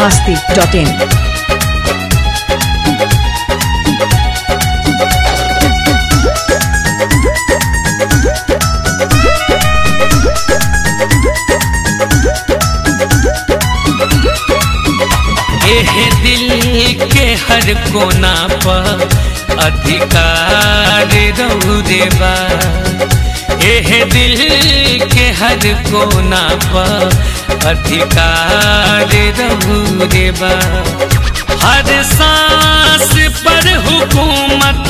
masti.in. एह दिल के हर कोना पर अधिकार रौरे बा एह दिल के हर कोना पर अधिकार रौरे बा हर सांस पर हुकूमत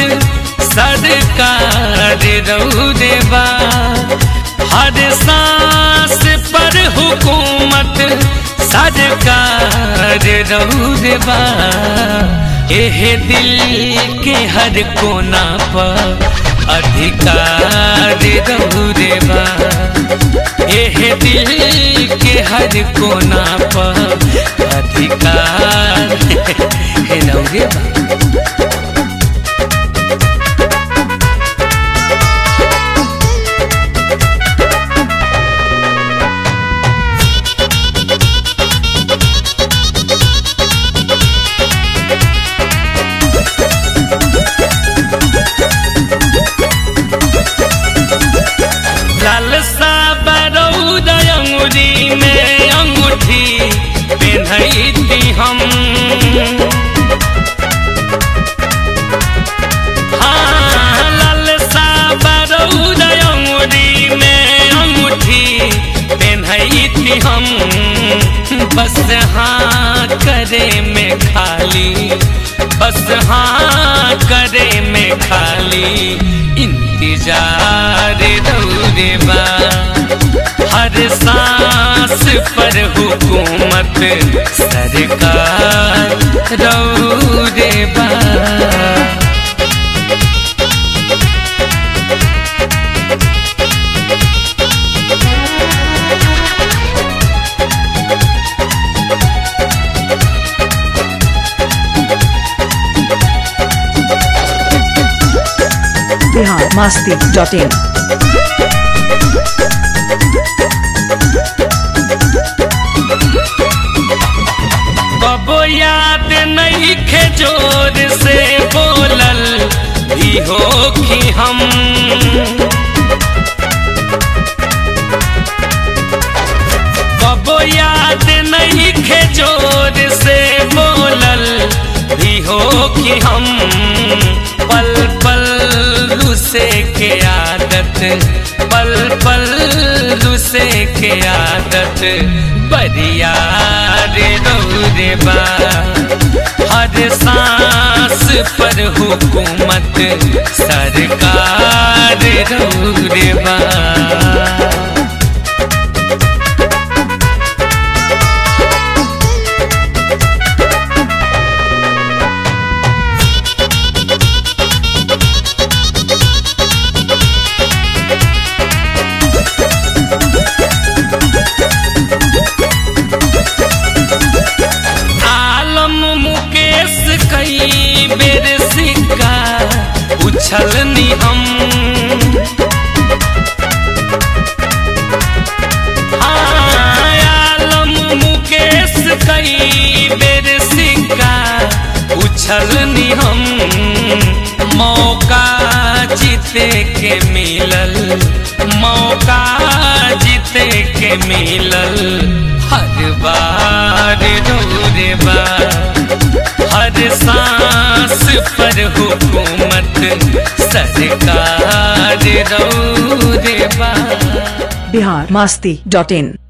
सरकार रौरे बा हर सांस पर हुकूमत सरकार रौरबा एह दिल के हर कोना पर अधिकार रौरबा एह दिल के हर कोना पर अधिकार रौरबा लालसा बरौद अंगुरी में अंगूठी पेन्हती हम हाँ लालसा बरौद अंगुरी में अंगूठी पेन्हती हम बस हाँ करे में खाली बस हाँ करे में खाली इंतजार दौरे बा हर सांस पर हुकूमत सरकार दौरे बा Bihar masti.in. कबो याद नहीं खे जोर से बोलल भी हो कि हम कबो याद नहीं खे जोर से बोलल भी हो कि हम पल पल रुसे के आदत पल पल रुसे के आदत बरियार रौरे बा हर सांस पर हुकूमत सरकार रौरे बा आलम मुकेश कई बेर सिक्का उछलनी हम हाँ, आलम मुकेश कई बेर सिक्का उछलनी हम मौका जीते के मिलल मौका जीते के मिलल हर बार रोरे बा हर सांस पर हुकूमत सरकार रौरे बा Bihar masti.in.